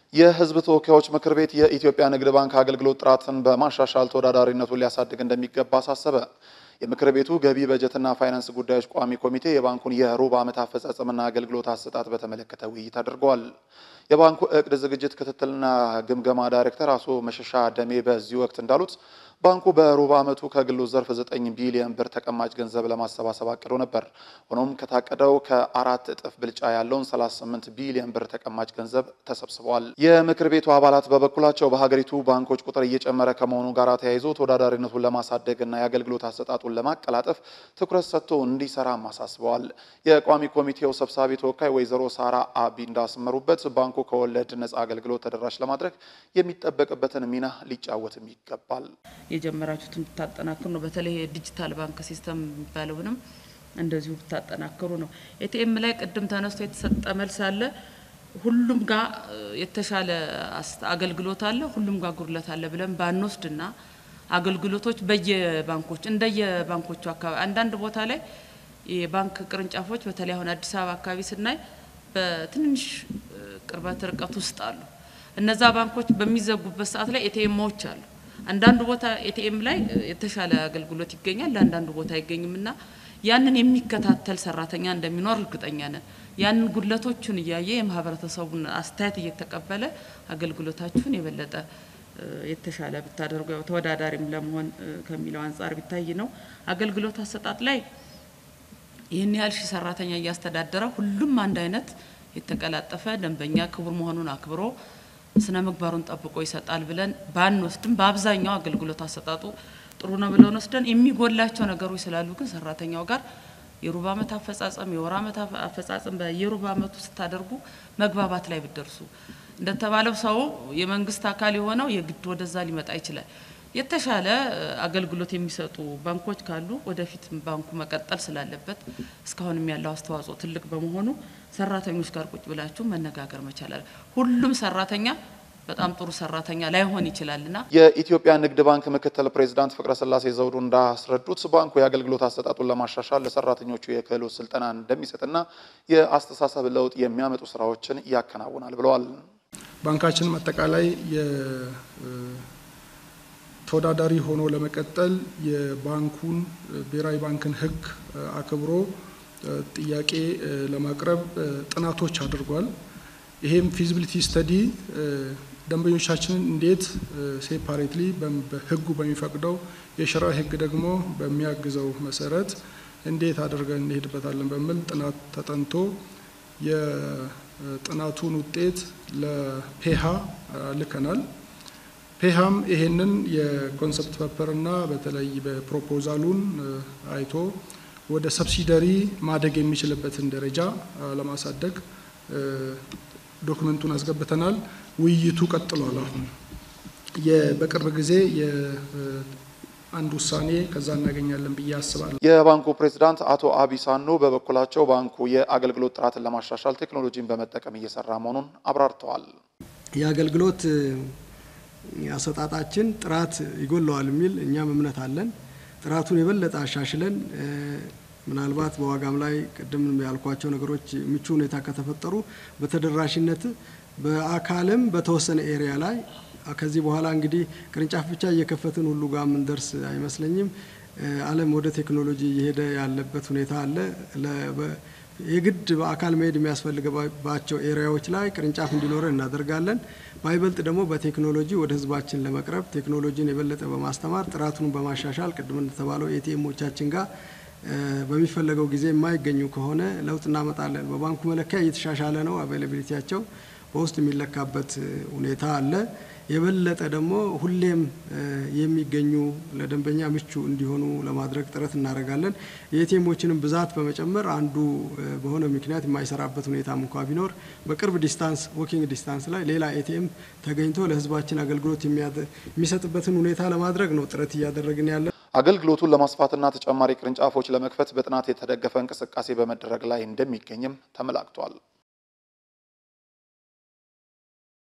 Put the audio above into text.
የሕዝብ ተወካዮች ምክር ቤት የኢትዮጵያ ንግድ ባንክ አገልግሎት ጥራትን በማሻሻል ተወዳዳሪነቱን ሊያሳድግ እንደሚገባ አሳሰበ። የምክር ቤቱ ገቢ በጀትና ፋይናንስ ጉዳዮች ቋሚ ኮሚቴ የባንኩን የሩብ ዓመት አፈጻጸምና አገልግሎት አሰጣጥ በተመለከተ ውይይት አድርገዋል። የባንኩ እቅድ ዝግጅት ክትትልና ግምገማ ዳይሬክተር አቶ መሸሻ ደሜ በዚህ ወቅት እንዳሉት ባንኩ በሩብ ዓመቱ ከግሉ ዘርፍ 9 ቢሊዮን ብር ተቀማጭ ገንዘብ ለማሰባሰብ አቅዶ ነበር። ሆኖም ከታቀደው ከአራት እጥፍ ብልጫ ያለውን 38 ቢሊዮን ብር ተቀማጭ ገንዘብ ተሰብስበዋል። የምክር ቤቱ አባላት በበኩላቸው በሀገሪቱ ባንኮች ቁጥር እየጨመረ ከመሆኑ ጋር ተያይዞ ተወዳዳሪነቱን ለማሳደግ እና የአገልግሎት አሰጣጡን ለማቀላጠፍ ትኩረት ሰጥቶ እንዲሰራም አሳስበዋል። የቋሚ ኮሚቴው ሰብሳቢ ተወካይ ወይዘሮ ሳራ አቢ እንዳስመሩበት ባንኩ ከወለድ ነጻ አገልግሎት ተደራሽ ለማድረግ የሚጠበቅበትን ሚና ሊጫወትም ይገባል። የጀመራችሁትን ብታጠናክሩ ነው። በተለይ የዲጂታል ባንክ ሲስተም የሚባለውንም እንደዚሁ ብታጠናክሩ ነው። ኤቲኤም ላይ ቅድም ተነስቶ የተሰጠ መልስ አለ። ሁሉም ጋር የተሻለ አገልግሎት አለ፣ ሁሉም ጋር ጉድለት አለ ብለን ባንወስድና አገልግሎቶች በየባንኮች እንደየባንኮቹ አካባቢ አንዳንድ ቦታ ላይ የባንክ ቅርንጫፎች በተለይ አሁን አዲስ አበባ አካባቢ ስናይ በትንንሽ ቅርበት ርቀት ውስጥ አሉ። እነዛ ባንኮች በሚዘጉበት ሰዓት ላይ ኤቲኤሞች አሉ። አንዳንዱ ቦታ ኤቲኤም ላይ የተሻለ አገልግሎት ይገኛል፣ ለአንዳንዱ ቦታ አይገኝም እና ያንን የሚከታተል ሰራተኛ እንደሚኖር እርግጠኛ ነን። ያንን ጉድለቶቹን እያየ የማህበረተሰቡን አስተያየት እየተቀበለ አገልግሎታችሁን የበለጠ የተሻለ ብታደርጉ ያው ተወዳዳሪም ለመሆን ከሚለው አንጻር ቢታይ ነው። አገልግሎት አሰጣጥ ላይ ይህን ያህል ሺህ ሰራተኛ እያስተዳደረ ሁሉም አንድ አይነት የተቀላጠፈ ደንበኛ ክቡር መሆኑን አክብሮ ስነ ምግባሩን ጠብቆ ይሰጣል ብለን ባንወስድም በአብዛኛው አገልግሎት አሰጣጡ ጥሩ ነው ብለን ወስደን የሚጎላቸው ነገሮች ስላሉ ግን ሰራተኛው ጋር የሩብ ዓመት አፈጻጸም የወር ዓመት አፈጻጸም በየሩብ ዓመቱ ስታደርጉ መግባባት ላይ ብደርሱ እንደተባለው ሰው የመንግስት አካል የሆነው የግድ ወደዛ ሊመጣ ይችላል። የተሻለ አገልግሎት የሚሰጡ ባንኮች ካሉ ወደፊት ባንኩ መቀጠል ስላለበት እስካሁንም ያለው አስተዋጽኦ ትልቅ በመሆኑ ሰራተኞች ጋር ቁጭ ብላችሁ መነጋገር መቻላል። ሁሉም ሰራተኛ በጣም ጥሩ ሰራተኛ ላይሆን ይችላልና የኢትዮጵያ ንግድ ባንክ ምክትል ፕሬዚዳንት ፍቅረ ስላሴ ዘውዱ እንዳስረዱት ባንኩ የአገልግሎት አሰጣጡን ለማሻሻል ለሰራተኞቹ የክህሎት ስልጠና እንደሚሰጥና የአስተሳሰብ ለውጥ የሚያመጡ ስራዎችን ያከናውናል ብለዋል። ባንካችንም አጠቃላይ ተወዳዳሪ ሆኖ ለመቀጠል የባንኩን ብሔራዊ ባንክን ሕግ አክብሮ ጥያቄ ለማቅረብ ጥናቶች አድርጓል። ይሄም ፊዚቢሊቲ ስተዲ ደንበኞቻችንን እንዴት ሴፓሬትሊ በሕጉ በሚፈቅደው የሽራ ሕግ ደግሞ በሚያግዘው መሰረት እንዴት አድርገን እንሄድበታለን በሚል ጥናት ተጠንቶ የጥናቱን ውጤት ለፔሃ ልከናል። ፔሃም ይሄንን የኮንሰፕት ፔፐርና በተለይ በፕሮፖዛሉን አይቶ ወደ ሰብሲደሪ ማደግ የሚችልበትን ደረጃ ለማሳደግ ዶክመንቱን አስገብተናል። ውይይቱ ቀጥሏል። አሁን በቅርብ ጊዜ አንድ ውሳኔ ከዛ እናገኛለን ብዬ አስባለሁ። የባንኩ ፕሬዚዳንት አቶ አቢሳኖ በበኩላቸው ባንኩ የአገልግሎት ጥራትን ለማሻሻል ቴክኖሎጂን በመጠቀም እየሰራ መሆኑን አብራርተዋል። የአገልግሎት አሰጣጣችን ጥራት ይጎለዋል የሚል እኛም እምነት አለን። ጥራቱን የበለጠ አሻሽለን ምናልባት በዋጋም ላይ ቅድም ያልኳቸው ነገሮች ምቹ ሁኔታ ከተፈጠሩ በተደራሽነት በአካልም በተወሰነ ኤሪያ ላይ ከዚህ በኋላ እንግዲህ ቅርንጫፍ ብቻ እየከፈትን ሁሉ ጋር የምንደርስ አይመስለኝም። ዓለም ወደ ቴክኖሎጂ እየሄደ ያለበት ሁኔታ አለ። የግድ በአካል መሄድ የሚያስፈልግባቸው ኤሪያዎች ላይ ቅርንጫፍ እንዲኖረን እናደርጋለን። ባይበልጥ ደግሞ በቴክኖሎጂ ወደ ሕዝባችን ለመቅረብ ቴክኖሎጂን የበለጠ በማስተማር ጥራቱን በማሻሻል ቅድም እንደተባለው ኤቲኤሞቻችን ጋር በሚፈለገው ጊዜ የማይገኙ ከሆነ ለውጥ እናመጣለን። በባንኩ መለኪያ እየተሻሻለ ነው። አቬይላቢሊቲያቸው በውስጥ የሚለካበት ሁኔታ አለ። የበለጠ ደግሞ ሁሌም የሚገኙ ለደንበኛ ምቹ እንዲሆኑ ለማድረግ ጥረት እናደርጋለን። የኤቲኤሞችንም ብዛት በመጨመር አንዱ በሆነ ምክንያት የማይሰራበት ሁኔታም እንኳ ቢኖር በቅርብ ዲስታንስ ዎኪንግ ዲስታንስ ላይ ሌላ ኤቲኤም ተገኝቶ ለህዝባችን አገልግሎት የሚሰጥበትን ሁኔታ ለማድረግ ነው ጥረት እያደረግን ያለ። አገልግሎቱን ለማስፋትና ተጨማሪ ቅርንጫፎች ለመክፈት በጥናት የተደገፈ እንቅስቃሴ በመደረግ ላይ እንደሚገኝም ተመላክቷል።